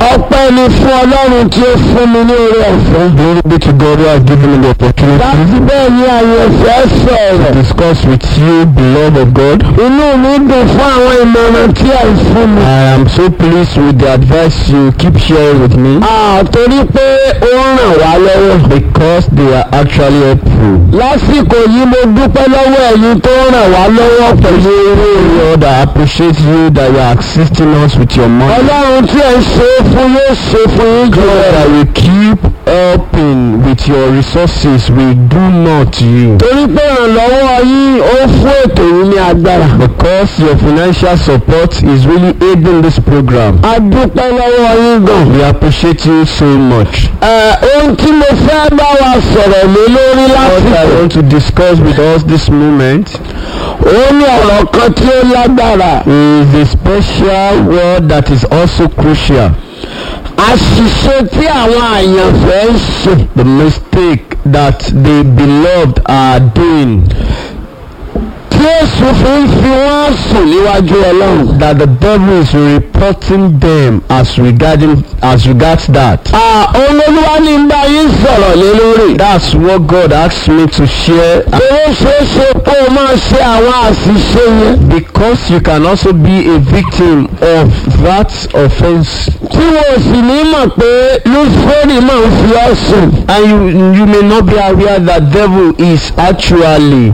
ọpẹ́ ni fún ọlọ́run tí ó fún mi ní oore ọ̀fẹ́. Glory be to God who has given me the láti opportunity bẹ́ẹ̀ ni àyẹ̀fẹ́ to sọ̀rọ̀. discuss with you, beloved of God. inú mi dùn fún àwọn ìmọ̀ràn tí ẹ̀ ń fún mi. I am so pleased with the advice you keep sharing with me àtorí pé ó ń ràn wá lọ́wọ́. because they are actually helpful. lásìkò yìí mo dúpẹ́ lọ́wọ́ ẹ̀yin tó ń ràn wá lọ́wọ́ pẹ̀lú owó rẹ̀. Lord, I appreciate you that you are assisting us with your money. ọlọ́run tí ẹ̀ ń ṣe é fún yóò ṣe fún yín jù God, rẹ̀. that you keep helping with your resources we do not you. torí pé ìrànlọ́wọ́ yín ó fún ètò yìí ní agbára. Because your financial support is really aiding this program. a dúpẹ́ lọ́wọ́ yín gan. We appreciate you so much. Ẹ, ohun tí mo fẹ́ bá wa sọ̀rọ̀ lé lórí What I lásìkò want to discuss with us this moment ó ní ọ̀rọ̀ kan tí ó lágbára. is a special word that is also crucial. àṣìṣe tí àwọn àyànfẹ́ ń ṣe. The mistake that the beloved are doing. tí èṣù fi ń fi wọ́n sùn níwájú ọlọ́run. That the devil is reporting them as regarding as regards that. olólùwà ní ń bá yín sọ̀rọ̀ lé lórí. That's what God asked me to share owó ṣeéṣe kó o máa ṣe àwọn àṣìṣe yẹn. because you can also be a victim of that offense tí wo sì ní mọ̀ pé lúfẹ́rì máa ń fi ọ́ sùn. and you you may not be aware that devil is actually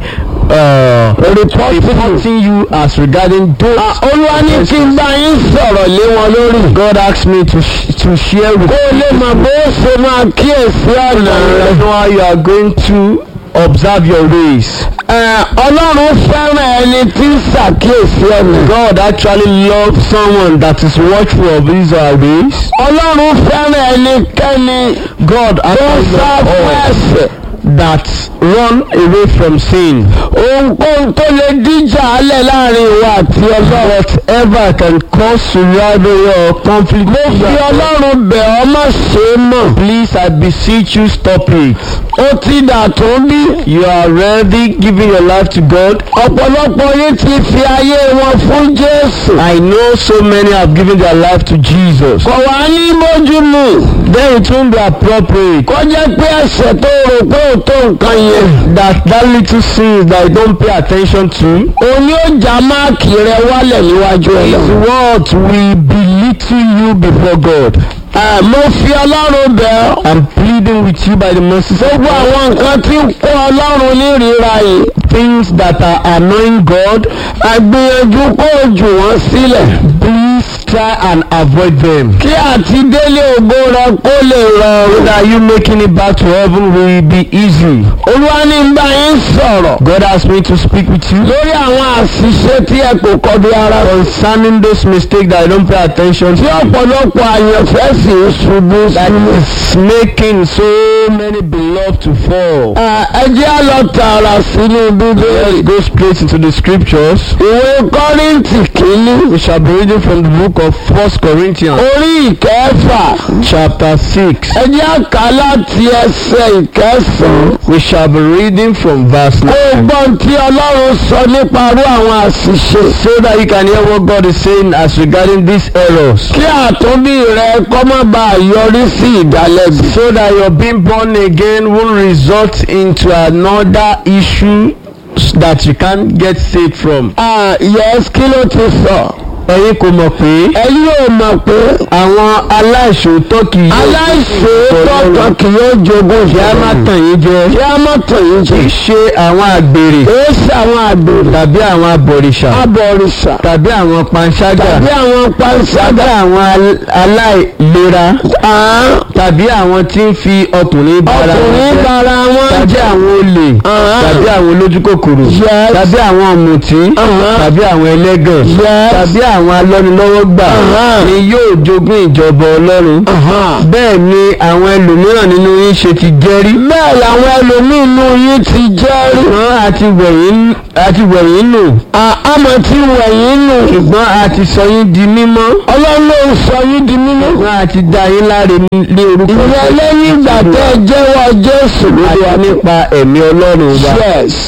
uh, reporting you as regarding those olúwa ní kí n bá yín sọ̀rọ̀ lé wọn lórí. God asked me to sh- to share with kó o lè mọ̀ bó o ṣe máa kíyèsí ọ̀nà you rẹ̀. know how you are going to observe your ways. Ẹ, ọlọ́run fẹ́ràn ẹni tí ń ṣàkíyèsí ọ̀nà. God actually loves someone that is watchful of his uh, ways. ọlọ́run fẹ́ràn ẹnikẹ́ni God tó ń actually sá loves fún all ẹ̀ṣẹ̀. that run away from sin. ohunkóhun tó lè díjà alẹ̀ láàrin ìwà àti ọlọ́run. Whatever can cause rivalry or conflict. mo fi ọlọ́run bẹ̀ ọ́ má ṣe é mọ̀. Please, I beseech you, stop it. ó ti dàtún bí. You are already giving your life to God. ọ̀pọ̀lọpọ̀ yín ti fi ayé wọn fún jésù. I know so many have given their life to Jesus. kò wá ní bójúmu. Then it won't be appropriate kó jẹ́ pé ẹ̀ṣẹ̀ tó rò pé ò tó nǹkan yẹn. that that little sins that you don't pay attention to òun yóò já máàkì rẹ wálẹ̀ níwájú is ọlọ́run. what will belittle you before God. Ẹ, mo fi ọlọ́run bẹ̀ ọ́. I'm pleading with you by the mercies of gbogbo God. àwọn nǹkan tí ń kó ọlọ́run ní ìríra yìí. Things that are annoying God, àgbìyànjú kó o jù wọ́n sílẹ̀. please try and avoid them. kí àti délé ògo rẹ kó lè So rọrùn. that you making it back to heaven will be easy. olúwa ní ń bá yín sọ̀rọ̀. God asked me to speak with you lórí àwọn àṣìṣe tí ẹ kò kọbi ara. concerning those mistakes that I don't pay attention tí to. ọ̀pọ̀lọpọ̀ àyànfẹ́ sì ń ṣubú That sínú. is making so many beloved to fall. Ẹ ẹ jẹ́ á lọ tààrà sínú Let's bíbélì. go straight into the scriptures. ìwé kọ́rìntì kìíní. We shall be reading from the book of First Corinthians, orí ìkẹfà. chapter 6. ẹ jẹ́ á kà á láti ẹsẹ̀ ìkẹsàn-án. We shall be reading from verse kó o 9. gbọ́n tí ọlọ́run sọ nípa irú àwọn àṣìṣe. So that you can hear what God is saying as regarding these errors. kí àtúnbí rẹ kọ́ má bàa yọrí sí ìdálẹ́bi. So that your being born again won't result into another issue that you can't get saved from. Ah, yes kí ló ti sọ. Ẹ̀yin kò mọ̀ pé ẹ̀yin ò mọ̀ pé àwọn aláìṣòótọ́ kì yóò aláìṣòótọ́ kan kì yóò jogún kí a má ìṣẹ́. tàn yín jẹ. kí a má tàn yín Kì í jẹ. ṣe àwọn àgbèrè èé ṣe àwọn àgbèrè. tàbí àwọn abọ̀rìṣà abọ̀rìṣà. tàbí àwọn panṣágà tàbí àwọn tàbí panṣágà. àwọn al- aláìlera Ah, tàbí àwọn tí ń fi ọkùnrin bára wọn ọkùnrin jẹ́, bara wọn tàbí jà. àwọn olè Ah. tàbí àwọn olójúkòkòrò Yes. tàbí àwọn ọ̀mùtí Ah. tàbí àwọn ẹlẹ́gàn Yes. tàbí àwọn alọ́nilọ́wọ́gbà Ah. ni yóò jogún ìjọba ọlọ́run Aha. bẹ́ẹ̀ ni àwọn ẹlòmíràn nínú yín ṣe ti jẹ́rí bẹ́ẹ̀ làwọn ẹlòmíín inú yín ti jẹ́rìí. ṣùgbọ́n àti wẹ̀yìn àti wẹ̀yìn nù àmọ́ tí wẹ̀yìn nù. ṣùgbọ́n àti sọ yín di mímọ́ ọlọ́run ló ń sọ yín di mímọ́. ṣùgbọ́n àti dá yín láre ní orúkọ ìyẹn lẹ́yìn ìgbà tẹ́ ẹ jẹ́wọ́ jésù lórí àti wa. nípa ẹ̀mí ọlọ́run wa yes.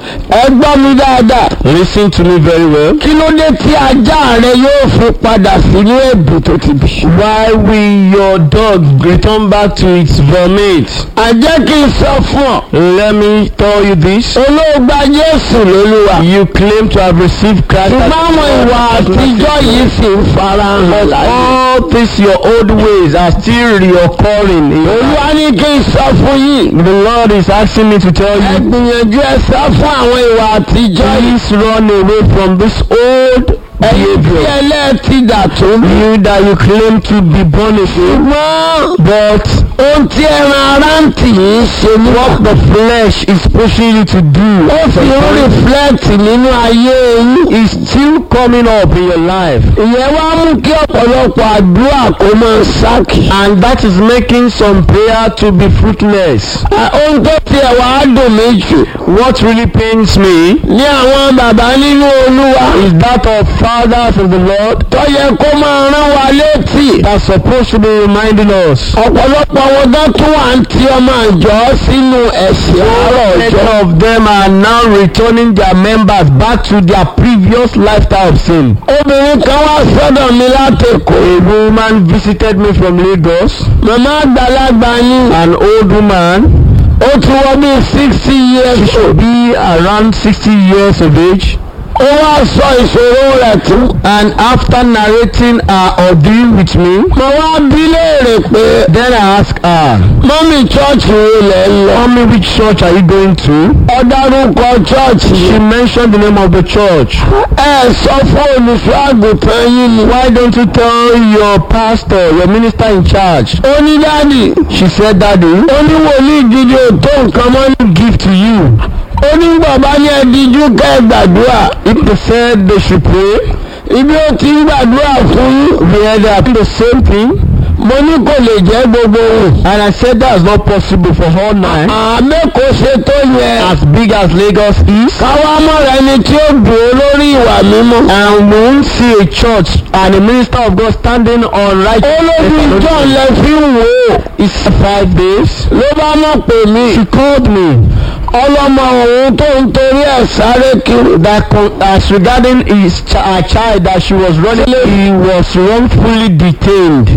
ẹ gbọ́ mi dáadáa Listen to me very well. kí ló dé tí ajá rẹ yóò fi padà sínú èbù tó ti bì. Why will your dog return back to its vomit? àjẹ́ kí n sọ fún ọ Let me tell you this. olóògbà Jésù lólúwa You claim to have received Christ as ṣùgbọ́n àwọn ìwà Lord. àtijọ́ yìí sì ń farahàn láyé. All these your old ways are still reoccurring. in your life. olúwa ní kí n sọ fún yín The Lord is asking me to tell ẹ you, gbìyànjú ẹ sá fún àwọn ìwà àtijọ́ yìí. please run away from this old ẹ̀yin tí behavior. ẹlẹ́ẹ̀tì dà tó ń bí. You that you claim to be born again, ṣùgbọ́n but ohun tí ẹran ara ń tì í ṣe ní what the flesh is pushing you to do ó fi ń rìflẹ́ẹ̀tì nínú ayé yín. is still coming up in your life. ìyẹn wá mú kí ọ̀pọ̀lọpọ̀ àdúrà kó máa ṣáàkì. And that is making some prayer to be fruitless. À, ohun tó tiẹ̀ wá dùn mí jù What really pains me ní àwọn bàbá nínú olúwa is that of fathers of the Lord tó yẹ kó máa rán wa létí. that's supposed to be reminding us. ọ̀pọ̀lọpọ̀ wọn tó tún wà ń tí ọmọ àjọ sínú ẹ̀sìn àárọ̀ Many ọjọ́. of them are now returning their members back to their previous lifestyle of sin. obìnrin kan wá sọ́dọ̀ mi látẹ̀kọ̀. A woman visited me from Lagos, màmá àgbàlagbà ni an old woman. ó ti wọ bí sixty years She should be around 60 years of age. ó wá sọ ìṣòro rẹ̀ tún. And after narrating her ordeal with me, mo wá bí léèrè pé then I asked her, mọ́mí chọ́ọ̀chì wo lẹ̀ ń lọ. Tell me which church are you going to? ó dárúkọ chọ́ọ̀chì She yìí. mentioned the name of the church. ẹ sọ fún olùṣọ́ àgùntàn yín ni. Why don't you tell your pastor, your minister in charge? ó ní dáàdì She said, Daddy, ó ní wòlíì gidi ò tó nǹkan mọ́ ní. give to you. ó ní bàbá ní ẹdíjú kẹ́ ẹ gbàdúrà. If they said they should pray, ibi ó ti ń gbàdúrà fún yín. they are doing the same thing. mo ní kò lè jẹ́ gbogbo òun. And I said that's not possible for all nine. àmẹ́kọ̀ọ́ ṣe tó yẹ. As big as Lagos is, káwá mọ̀ra ẹni tí ó dùn ó lórí ìwà mímọ́. and we won't see a church and a minister of God standing on right. olójú john lẹ fi ń wò ó. It's five days. ló bá mọ̀ pé mi. She called me ọlọ́mọ òun tó ń torí ẹ̀ sáré kiri. that con- as regarding his ch- her child that she was running, he was wrongfully detained.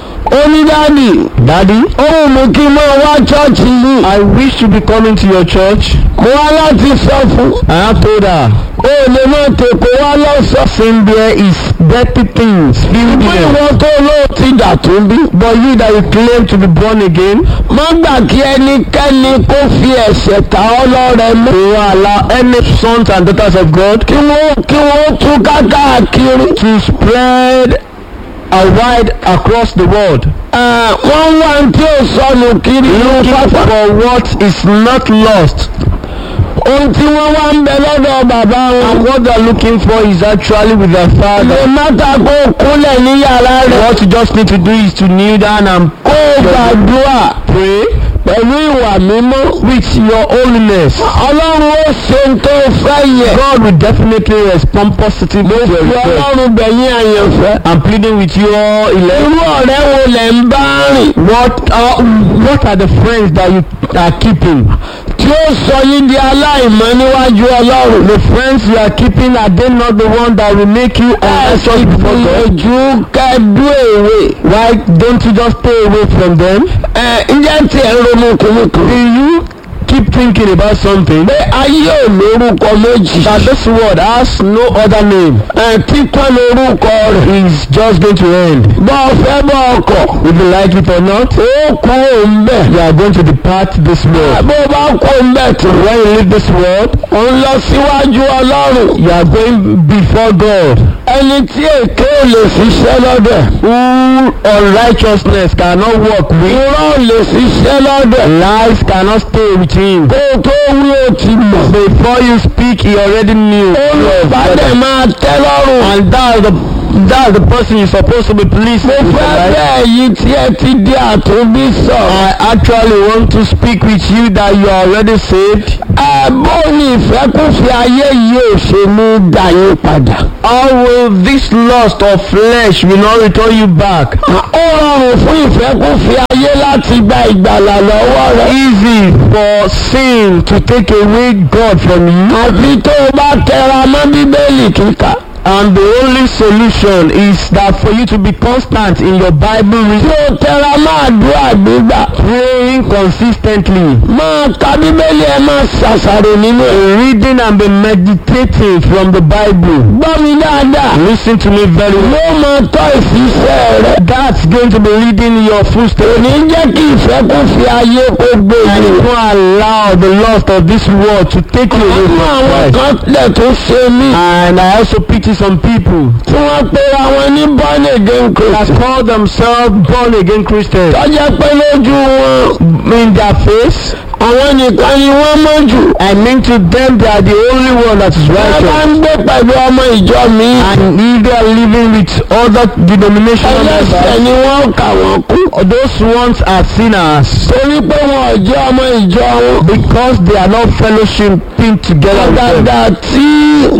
ó ní dáàdì. Daddy, ó wù mí kí n máa wá chọ́ọ̀chì yìí. I wish to be coming to your church. mo wá láti sọ fún. And I told her, o ò lè máa tèkó wá lọ́sọ̀. sin there is dirty things filled fún there. ìwọ tó lóò ti dà tó bí. But you that you claim to be born again, má gbà kí ẹnikẹ́ni kó fi ẹ̀ṣẹ̀ ta ọ́ lọ́rẹ mú. you will allow any sons and daughters of God kí wọ́n kí wọ́n tún káàkiri. to spread a wide across the world, Ẹ̀, wọ́n wá ní tí ò sọnù kiri ní looking pápá. for what is not lost. ohun tí wọ́n wá ń bẹ lọ́dọ̀ bàbá wọn. And what they are looking for is actually with their lè father. mọ́ta kó o kúnlẹ̀ ní yàrá rẹ̀. What you just need to do is to kneel down and kó o gbàdúrà pray pẹ̀lú ìwà mímọ́. with your holiness. ọlọ́run ó ṣe ń tó fẹ́ yẹ. God will definitely respond positively to your fi request. ọlọ́run bẹ̀yìn àyànfẹ́. I'm pleading with you all elect. irú ọ̀rẹ́ wo lẹ̀ ń bá rìn. What are, what are the friends that you are keeping? tí ó sọ yín di aláìmọ́ níwájú ọlọ́run. The friends you are keeping are they not the one that will make you unrighteous before God? ìgbìyànjú kẹ́ẹ̀dú èrè. Why don't you just stay away from them? ẹ ǹjẹ́ tí ẹ ń ronú kúrúkúrú. Do you keep thinking about something? pé ayé ò lórúkọ méjì. That this world has no other name. ẹ títọ́ lórúkọ rẹ̀. Is just going to end. bọ́ ọ fẹ́ bọ́ ọkọ̀. If you like it or not, ó kú òun bẹ̀. you are going to depart this world. bó o bá kú òun bẹ̀ tó. When you leave this world, ò ń lọ síwájú ọlọ́run. you are going before God. ẹni tí èké ò lè ṣiṣẹ́ lọ́dẹ̀. Who unrighteousness cannot work with, irọ́ ò lè ṣiṣẹ́ lọ́dẹ̀. lies cannot stay with him. kó o tó wí o ti mọ̀. Before you speak, he already knew. olùbádẹ́ máa tẹ́ lọ́rùn. And that's the that's the person you're supposed to be pleased mo with. fẹ́ right? bẹ́ẹ̀ yìí tí ẹ ti di àtúnbí sọ̀rọ̀. I actually want to speak with you that you are already saved. ẹ ẹ bó ní ìfẹ́kùfẹ́ ayé yìí ò ṣe ní dá yín padà. How will this lust of flesh will not return you back? ó rọrùn fún ìfẹ́kùfẹ́ ayé láti gba ìgbàlà lọ́wọ́ rẹ. Easy for sin to take away God from you. àfi tó o bá tẹra mọ́ bíbélì kíkà. And the only solution is that for you to be constant in your Bible tí reading, o tẹra mọ́ àdúrà gbígbà. praying consistently, máa ka bíbélì ẹ máa ṣàṣàrò nínú ẹ̀. reading and be meditating from the Bible. gbọ́ mi dáadáa. Listen to me very well. ló máa tọ́ ìfisẹ́ rẹ. That's going to be leading your footsteps. ní jẹ́ kí ìfẹ́kùfẹ́ ayé kó gbé And yìí. don't allow the lust of this world to take you away nínú from àwọn Christ. kan lẹ̀ tó ṣe mí. And I also pity some people tí wọ́n pera wọn ní born again that christian. call themselves born again Christians. tọ́jà pé lójú wọn In their face, àwọn nìkan ni wọ́n mọ̀ jù. I mean to them they are the only one that is wọ́n bá righteous. ń gbé pẹ̀lú ọmọ ìjọ mi. And if they are living with other denominational ẹlẹ́sẹ̀ members, ni wọ́n kà wọ́n kú. those ones are sinners torí pé wọn ò jẹ́ ọmọ ìjọ wọn. because they are not fellowshipping together with them. àgàgà tí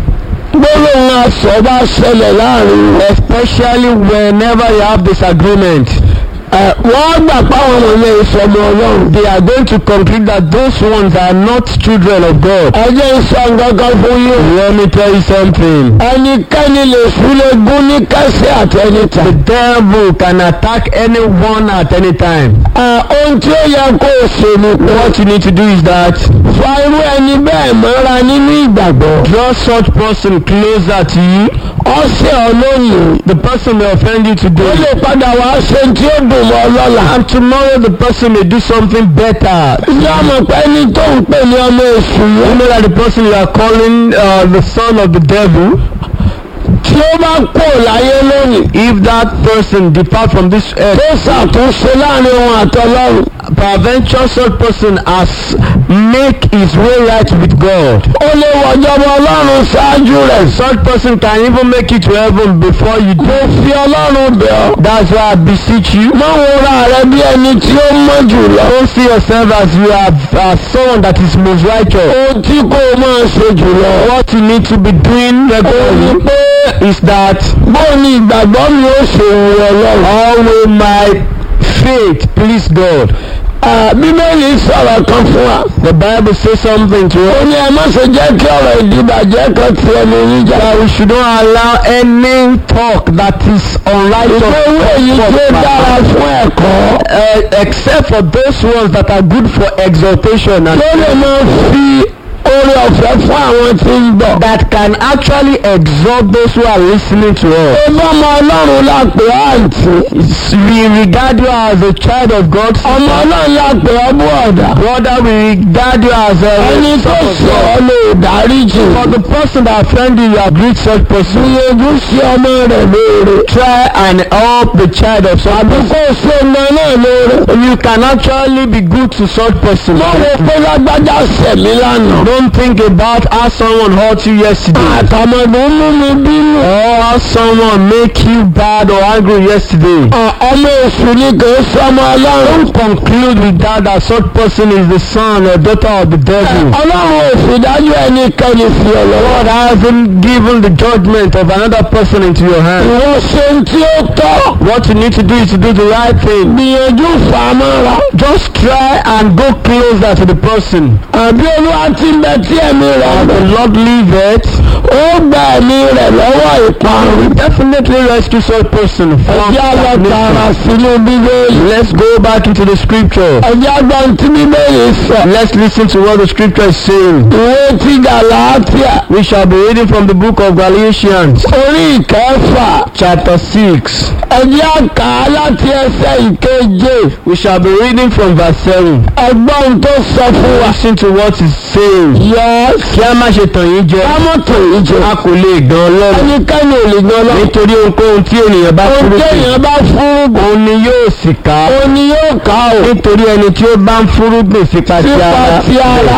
gbólóhùn asọ̀ bá ṣẹlẹ̀ láàrin wọn. Especially whenever you have disagreement. ẹ, wọ́n gbà páwọn wọ̀nyẹn ìsọmọ ọlọ́run. they are going to conclude that those ones are not children of God. ẹ jẹ́ ń sọ nǹkan kan fún yín. Let me tell you something. ẹnikẹ́ni lè súlé gún ní kẹ́sẹ̀ àtẹnità. The devil can attack anyone at any time. ẹ, ohun tí ó yẹ kó o ṣe ni pé What you need to do is that fa irú ẹni bẹ́ẹ̀ mọ́ra nínú ìgbàgbọ́. draw such person closer to you. ọ̀sẹ̀ ọlọ́yìn. The person may offend you ó today. lè padà wá ṣe tí ó dùn mọ́ lọ́la. And tomorrow the person may do something better. ìjọ mọ̀ pé ẹni tó ń pè ní ọmọ èṣù You yẹn. know that the person you are calling uh, the son of the devil, tí ó bá kó láyé lónìí. if that person depart from this earth, tó ṣàtúnṣe láàrin òun àtọlọ́run. peradventure such person has make his way right with God. ó lè wọ̀jọba ọlọ́run ṣáájú rẹ̀. Such person can even make it to heaven before you do. mo fi ọlọ́run bẹ̀ ọ́. That's why I beseech you. má wo ra rẹ bí ẹni tí ó mọ̀ jù lọ. Don't see yourself as you are as someone that is most righteous. ohun tí kò máa ṣe jù lọ. What you need to be doing ó ní regularly pé is that bó ni ìgbàgbọ́ mi ó ṣe wù ọlọ́run. how will my faith please God? Ah, bíbélì sọ̀rọ̀ kan fún wa. The Bible says something to ó us ní ẹ má ṣe jẹ́ kí ọ̀rọ̀ ìdìbàjẹ́ kan ti ẹnu yín jà. that we should not allow any talk that is unrighteous ìwé ìwé yìí tí ó dára fún ẹ̀kọ́. uh, except for those ones that are good for exaltation and tó lè máa fi oore ọ̀fẹ́ fún àwọn tí ń gbọ́. that can actually exalt those who are listening to us. ó bá ọmọ ọlọ́run lápè àǹtí. We regard you as a child of God. ọmọ ọlọ́run lápè ọbú ọ̀dà. Brother, we regard you as a ẹni tó sọ ọ́ lè dáríjì. For the person that offended you, you have greet such person. gbìyànjú sí ọmọ rẹ̀ lóore. Try and help the child of such àbí person. kó o ṣe ọmọ náà lóore. You can actually be good to such person. mo rò pé lágbájá sẹ̀mí lánàá. Don't think about how someone hurt you yesterday. àtàmọ̀dé mú mi bínú. Or how someone make you bad or angry yesterday. À, ọmọ èṣù ni kò í sọmọ ọlọ́run. Don't conclude with that that such person is the son or daughter of the devil. ọlọ́run ò fi dájú ẹnikẹ́ni fi ọ lọ́wọ́. God hasn't given the judgment of another person into your hand. ìwọ ṣe ń tí ó tọ́. What you need to do is to do the right thing. gbìyànjú fà á mọ́ra. Just try and go closer to the person. àbí olúwa ti ń bẹ tí ẹ̀mí rẹ̀ As ń the bẹ. Lord leave it, ó gba ẹ̀mí rẹ̀ lọ́wọ́ ìparun. definitely rescue such person from ẹjẹ́ lọ tààrà stagnation. sínú bíbélì. Let's go back into the scripture. ẹjẹ́ gbọ́n tí bíbélì sọ. Let's listen to what the scripture is saying. ìwé ti gàláàtìà. We shall be reading from the book of Galatians, orí ìkẹfà. chapter 6. ẹjẹ́ kà á láti ẹsẹ̀ ìkeje. We shall be reading from verse 7. ẹgbọ́n tó sọ fún wa. Listen to what he's saying. yẹ́s. Kí a má ṣe tàn yín jẹ. kámọ́tò yìí jẹ. A kò lè gan Ọlọ́run. ẹnikẹ́ni ò lè gan lọ. Nítorí ohunkóhun tí ènìyàn bá ohun fúrúgbìn, téèyàn bá fúrúgbìn. òun ni yóò sì ká. òun ni yóò ká o. Nítorí ẹni tí ó bá ń fúrúgbìn sípa ti sípa ara. ti ara.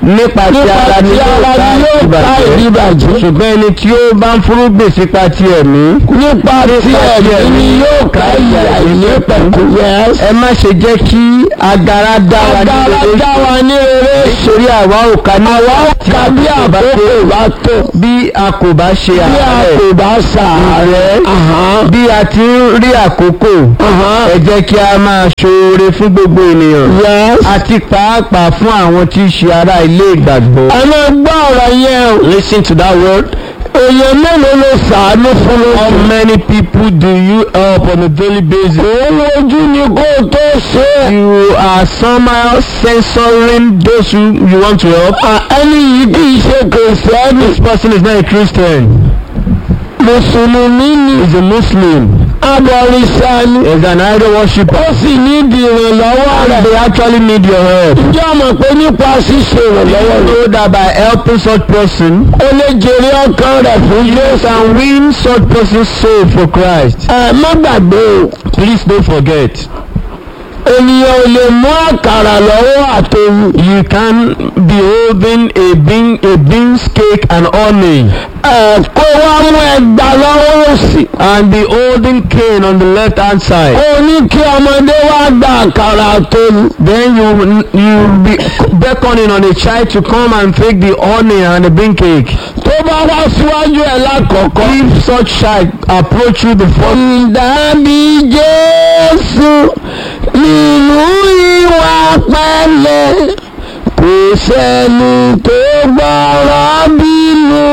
nípa ti nípa ara ni tí yóò ara ká ni yóò ká ìdíbàjẹ́ ìdíbàjẹ́ ṣùgbọ́n ẹni tí ó bá ń fúrúgbìn sípa ti ẹ̀mí nípa tí ẹ̀mí ni yóò ká ìyà ìnípẹ̀kun yẹn. ẹ má ṣe jẹ́ kí agara dá wa ní agbára rere dá wa ní rere nítorí àwa ò ká ní àwa ó tí ka bí a kò bá àkókò ṣe- bá tó bí a kò bá ṣe bí a àárẹ̀ kò bá ṣàárẹ̀. Ahán, bí a ti ń rí àkókò ahán. ẹ jẹ́ kí a máa ṣoore fún gbogbo ènìyàn Yes. àti pàápàá fún àwọn tí í ṣe ará ilé ìgbàgbọ́. ẹ máa gbọ́ ọ̀rọ̀ yẹn o. listen to that word. èèyàn mélòó ló ṣàánú fún how lójú. many people do you help on a daily basis. òun ojú ni kó o tó ṣe é. you are somehow censoring those who you want to help. À, ẹni yìí kì í ṣe kìrìsìtẹ́nì. this person is not a Christian. mùsùlùmí ni he is a Muslim. abọ̀rìṣà ni. he is an idol worshipper. ó sì ní ìdí ìrànlọ́wọ́ and rẹ̀. they actually need your help. ǹjẹ́ o mọ̀ pé nípa ṣíṣe ìrànlọ́wọ́ you rẹ̀. know that by helping such person. ó lè jèrè ọkàn rẹ̀ fún you Jésù. can win such person's soul for Christ. ẹ má gbàgbé o. please don't forget. ènìyàn ò lè mú àkàrà lọ́wọ́ àtòwù. you can be holding a bean a beans cake and honey ẹ kó wá mú ẹgbà lọ́wọ́ òsì. and be holding cane on the left hand side. ó ní kí ọmọdé wá gba àkàrà àtòwù. then you you be beckoning on a child to come and take the honey and the bean cake. tó bá wá síwájú ẹ̀ lákọ̀ọ́kọ́. if such child approach you the first ìdàbí jésù nínú ìwà pẹ̀lẹ́ kò sẹ́ni tó gbọ́rọ̀ bínú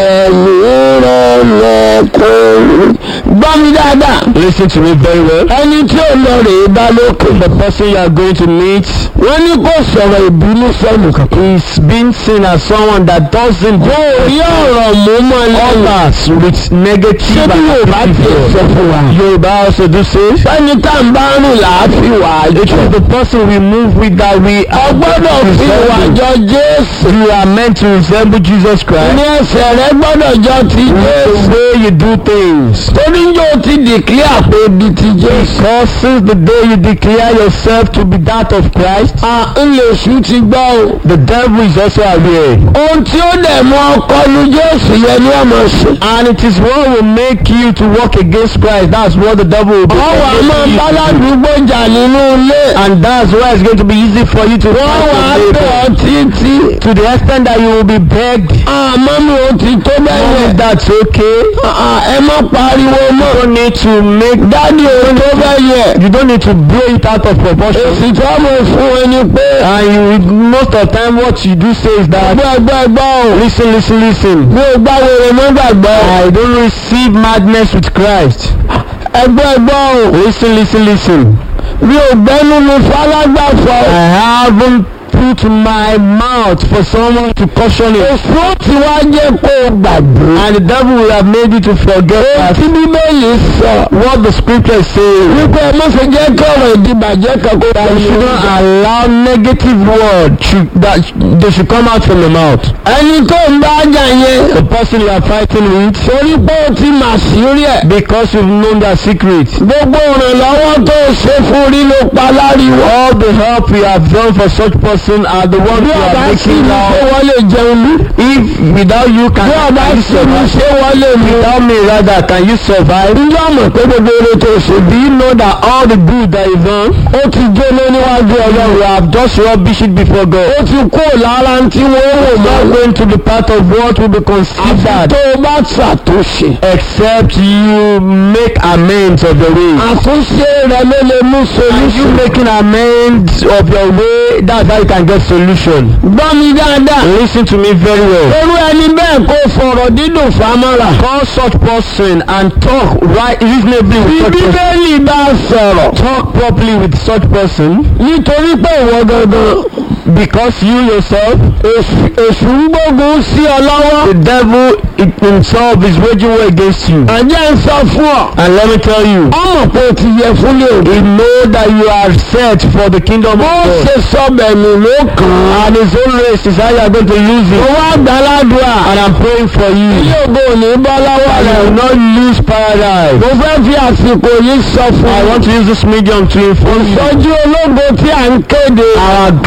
lẹ́yìn rẹ̀ lẹ́kọ̀ọ́. gbọ́ mi dáadáa listen to me very well. ẹni tí ò lọ rèé bá lókè. the person you are going to meet wọ́n ní kò sọ̀rọ̀ ìbínú sẹ́nu kankan. is being seen as someone that doesn't kò rí ọ̀rọ̀ mú mọ́ lẹ́yìn. others with negative ṣé bí yorùbá ti sọ fún wa. Yoruba also do say. ẹni tá à ń bá rìn làáfi wà á It jọ. is the person we move with that we are ọgbọ́dọ̀ fi ìwà jọ jésù. You are meant to resemble Jesus Christ. ní ẹsẹ̀ rẹ gbọ́dọ̀ jọ ti The jésù. way you do things. torí yóò ti dìklíà pé ibi ti jésù. Because since the day you declare yourself to be that of Christ, a ń lè ṣú ti gbọ́ o. the devil is also aware. ohun tí ó dẹ̀ mú ọkọ lu jésù yẹn ni ọmọ ṣe. And it is what will make you to work against Christ. That's what the devil will be ọwọ́ a máa making you to do. báládùúgbò jà nínú ilé. And that's why it's going to be easy for you to wọ́n fight wà á your bẹ̀ neighbor. ọ́ títí. To the extent that you will be begged. àmọ́ mi ò ti tó bẹ́ẹ̀ Mommy, yẹn. that's okay. ẹ má pariwo You mọ́. don't need to make dádì òun tó bẹ́ẹ̀ yẹ. You don't need to blow it out of proportion. èsì tó mọ̀ fún ẹni pé. And you most of the time what you do say is that ẹgbẹ́ ẹgbẹ́ ẹgbẹ́ o. listen, listen, listen. mi ò gbá wèrè mọ́ gbàgbọ́. I don't receive madness with Christ. ẹgbẹ́ ẹgbẹ́ o. Listen, listen, listen. mi ò gbẹ́nu mi falágbàfọ̀. I haven't put my mouth for someone to caution it. èso tí wá jẹ́ kó o gbàgbé. And the devil will have made you to forget that tí bíbélì sọ. what the scripture is saying. wípé ẹ má ṣe jẹ́ kí ọ̀rọ̀ ìdìbàjẹ́ kan kó ta You ní should not allow negative word should, that they should come out from the mouth. ẹni tó ń bá jà yẹn. The person you are fighting with, torí pé o ti mà sí rí ẹ̀. because you've known their secret. gbogbo ìrànlọ́wọ́ tó o ṣe fún rí ló pa láriwo. All the help we have done for such person are the ones bí you ọba are sí making mi now. ṣé wọ́n lè jẹun ní. If without you can bí ọba can you sí mi survive? ṣé wọ́n lè mú. Without me rather can you survive? ǹjẹ́ ọmọ pé gbogbo eré tó o ṣe Do you know that all the good that you've done, ó ti jóná níwájú ọlọ́run. you have just rubbish it before ó God. ti kó lára tí wọ́n wò Not mọ́. going to the part of what will be àfi considered tó o bá ṣàtúnṣe. except you make amends of your way. àtúnṣe rẹ ló lè mú And you solution. making amends of your way, that's how you can get solution. gbọ́ mi dáadáa. Listen to me very well. irú ẹni bẹ́ẹ̀ kó fọ̀rọ̀ dídùn fámọ́ra. Call such person and talk right reasonably bí with such person. bíbélì bá sọ̀rọ̀. Talk properly with such person nítorí pé ìwọ gangan because you yourself, èṣù èṣù ń gbógun sí ọ lọ́wọ́. the devil it himself is waging war against you. àjẹ́ ń sọ fún ọ. And let me tell you, ọmọ pé o ti yẹ fún lè rí. he know that you are set for the kingdom of bó God. ṣe sọ bẹ̀mí ló kàn án. And his own race is how you are going to lose mo it. wá gbàládùá. And I'm praying for you. ilé ògo ò ní bọ́ lọ́wọ́ And you rẹ̀. will not lose paradise. mo fẹ́ fi àsìkò yìí sọ fún I ọ. want to use this medium to inform you. ìtọ́jú ológo tí à ń kéde. Our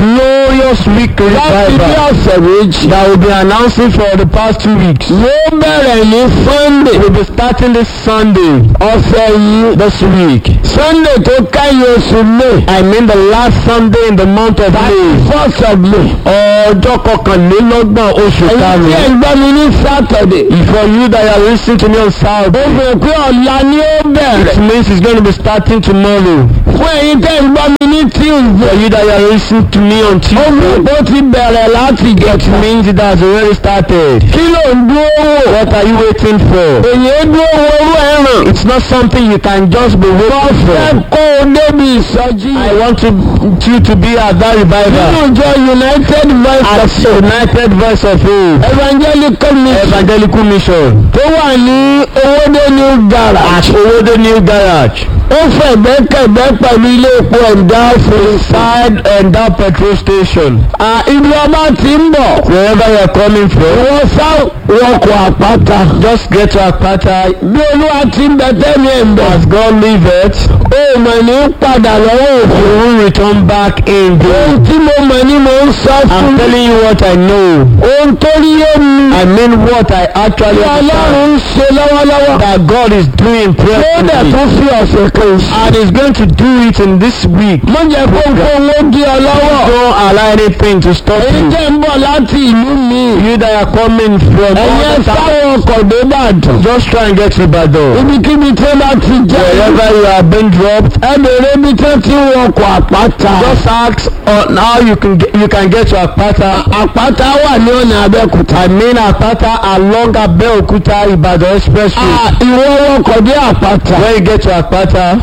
glorious week láti bí revival ọ̀sẹ̀ méjì. that will be announcing for the past two weeks. yóò bẹ̀rẹ̀ ní sunday We'll be starting this Sunday, ọ̀sẹ̀ yìí. this week. sunday tó kẹ́yìn oṣù may. I mean the last Sunday in the month of May. first of may. Ọjọ́ kọkànlélọ́gbọ̀n oṣù èyí tí ẹ̀ karùn-ún. ń gbọ́ mi ní saturday. For you that are listening to me on ó Saturday, fẹ́ pé ọ̀la ni ó it bẹ̀rẹ̀. means it's going to be starting tomorrow. fún èyí tẹ́ ń gbọ́ mi ní tuesday. For you that are listening to me on ó fẹ́ Tuesday, pé ó ti bẹ̀rẹ̀ láti it gẹ̀ẹ́tì. means it has already started. kí ló ń dúró wò. What are you waiting for? èyí ó dúró wo orú ẹ̀ràn. It's not something you can just be waiting fẹ́ for. kó o débi ìsọjí. I want to, you to be at that nínú revival. ìjọ united voice At of faith. United Voice of Faith evangelical mission. Evangelical Mission tó wà ní owóde new at garage. Owode New Garage ó fẹ̀gbẹ́kẹ̀gbẹ́ pẹ̀lú ilé epo ẹ̀dá fèrèsé. side and that petrol station. ibi ọba ti ń bọ̀. Wherever you are coming from, wọ́n sá wọkọ̀ àpáta. just get to Akpata bí olúwa ti ń bẹ tẹ́mi ẹ̀ ń bọ̀. as God liveth. ó mọ̀ ní padà lọ́wọ́ òfin. You will return back in ohun glory. tí mo mọ̀ ní mo ń sọ fún. I'm telling you what I know. ohun tó rí yé mi. I mean what I actually tí understand. ọlọ́run ń ṣe lọ́wọ́lọ́wọ́. That God is doing ó dẹ̀ presently. tún fi ọ̀sẹ̀ kan sí. And is going to do it in this week. mo jẹ́ kóńkóń ó di ọ lọ́wọ́. Don't allow anything to stop èyí you. jẹ́ ń bọ̀ láti ìlú mi. You that are coming from ẹ̀yẹ other towns, sáwọn ọkọ̀ dé Ìbàdàn. just try and get to Ibadan. ibikíbi tí wọ́n bá ti jẹ́ Wherever you have been dropped, ẹ bèrè ibi tí wọ́n ti ń wọkọ̀ àpáta. just ask on how you can get, you can get to Akpata. àpáta wà ní ọ̀nà Abẹ́òkúta. I mean Akpata along Abeokuta Ibadan Expressway. Ah, ìwọ wọkọ̀ dé àpáta. When you get to Akpata,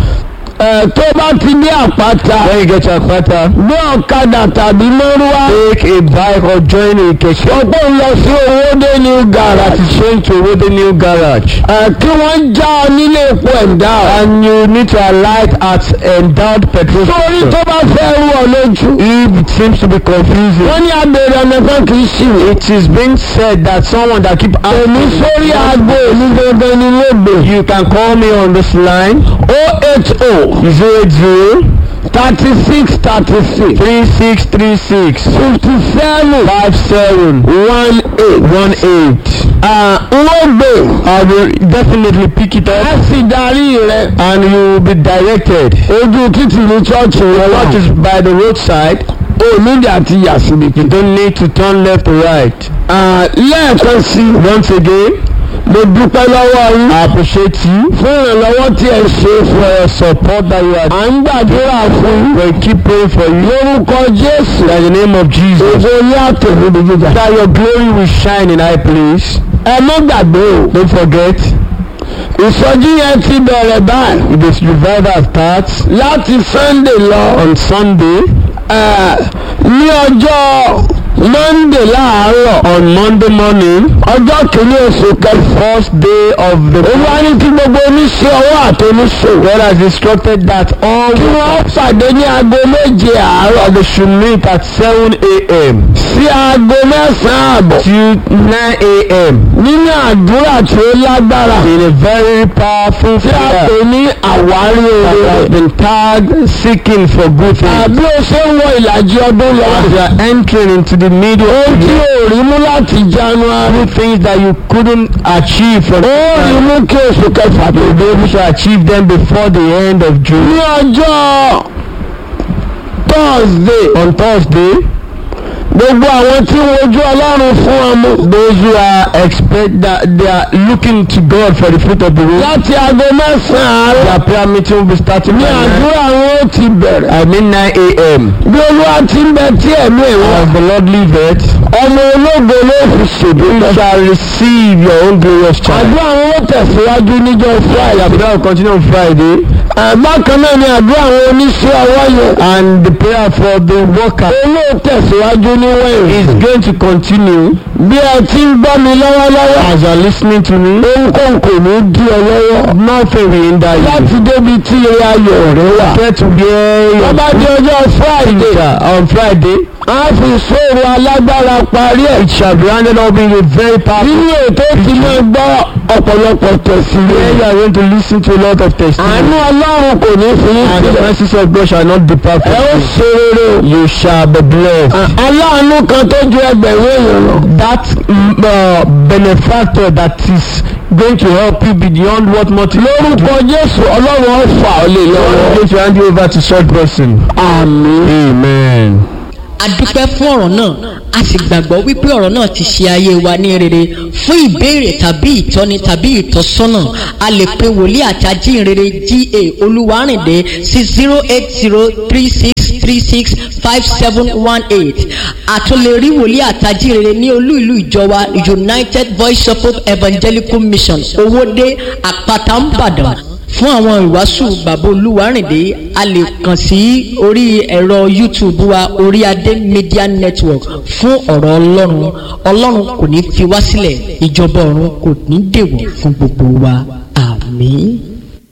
ẹ tó bá ti dé àpáta. when you get to Akpata, gbé ọ̀kadà tàbí mọ́rúwá. take a bike or join a keke. ọ̀pọ̀ ń lọ sí owóde ní That garage. is change to Owode New Garage. ẹ kí wọ́n já ọ nílé epo ẹ̀dá. And you need to alight at endowed petrol sórí station. tó bá fẹ́ rú ọ lójú. If it seems to be confusing, wọ́n ní abèrè ọ̀nà kan kì í ṣì wé. it is being said that someone that keep èmi asking sórí aago èmi gangan ni lóde. you can call me on this line o eight o zero eight zero thirty six thirty six three six three six fifty seven five seven one eight. one eight. lóde. I will definitely pick it ẹ up sì darí rẹ. and you will be directed. ojú títì ní chọ́ọ̀chì rẹ wà. What is by the roadside? onídìí àti yàsíbi. You don't need to turn left or right. lẹ́ẹ̀kan sí i. Once again, mo dúpẹ́ lọ́wọ́ yín. I appreciate you fún ìrànlọ́wọ́ tí ẹ ṣe fún for ẹ. your support that you are à ń gbàdúrà fún yín. We keep praying for you. lórúkọ jésù. In the name of Jesus. ògo ní àtẹ̀wé ní gíga. That your glory will shine in high place. ẹ má gbàgbé o. Don't forget, ìsọjí yẹn ti bẹ̀rẹ̀ báyìí. this revival starts láti sunday lọ. on Sunday, ẹ, ní ọjọ́ monday láàárọ̀. on Monday morning, ọjọ́ kìíní oṣù kẹfà. first day of the olúwa ní kí gbogbo oníṣẹ́ ọwọ́ àtọ́níṣòwò. God has instructed that all kí wọ́n pàdé ní aago méje àárọ̀. they should meet at 7 a.m. sí aago mẹ́sàn-án àbọ̀. to 9 a.m. nínú àdúrà tí ó lágbára. in a very powerful tí a prayer pè ní àwárí that has oore. been tagged seeking for good things. àbí o ṣe ń wọ ìlàjì ọdún lọ. As you are entering into the middle ohun of the tí year, o rí mú láti january. good things that you couldn't achieve from ó rí mú kí oṣù kẹfà tó you'll be dé. able to achieve them before the end of June. ní ọjọ́ thursday On Thursday, gbogbo àwọn tí ń wojú ọlọ́run fún ọmọ. those who are expect that they are looking to God for the fruit of the womb, láti aago mẹ́sàn-án àárọ̀. their prayer meeting will be starting ní by 9, àdúrà wọn ó ti bẹ̀rẹ̀. I mean 9 a.m. bí olúwa ti ń bẹ tí ẹ̀mí ẹ̀ wá. As the Lord liveth, ọmọ ológo ló fi ṣèdú you lọ. shall receive your own glorious child. àdúrà wọn ó tẹ̀síwájú níjọ́ Your friday. prayer will continue on Friday, bákan náà ni àdúrà àwọn oníṣẹ́ ọwọ́ yẹn. and the prayer for the worker olóò tẹ̀síwájú ní wẹ̀yìn. is going to continue bí ẹ ti ń gbọ́ mi lọ́wọ́lọ́wọ́. as you are listening to me. ohunkóhun kò ní dí ọ lọ́wọ́. Nothing will hinder you. láti débi tí ilé ayọ̀ rẹ wà. Get to where wọ́n your bá di ọjọ́ friday. future on Friday. a fi ìṣòro alágbára parí ẹ̀. It shall be handed up in a very powerful nínú ètò tí mo gbọ́ ọ̀pọ̀lọpọ̀ tẹ̀sílẹ̀. way. You are going to listen to a lot of àánú testimony. ọlọ́run kò ní fi yín And the sílẹ̀. mercies of God shall not depart ẹ ó from ṣe rere o. you. You shall be blessed. aláàánú kan tó ju ẹgbẹ̀rún èèyàn lọ. That mm, uh, benefactor that is going to help you beyond what multitude. lórúkọ jésù ọlọ́run ó fà ọ́ lé God is lọ́wọ́. going to hand you over to such person. àmín. Amen. a dúpẹ́ fún ọ̀rọ̀ náà a sì gbàgbọ́ wípé ọ̀rọ̀ náà ti ṣe ayé wa ní rere fún ìbéèrè tàbí ìtọ́ni tàbí ìtọ́sọ́nà a lè pe wòlíì àti ajínrere ga olúwarìndé sí zero eight zero three six three six five seven one eight àtúnlẹ̀rí wòlíì àti ajínrere ní olú ìlú ìjọba united voice of hope evangelical mission owóde àpáta ńbàdàn fún àwọn ìwàásù bàbá olúwarìndé a lè kàn sí orí ẹ̀rọ youtube wa orí adé media network fún ọ̀rọ̀ ọlọ́run ọlọ́run kò ní fi wá sílẹ̀ ìjọba ọ̀run kò ní dèwọ̀ fún gbogbo wa àmín.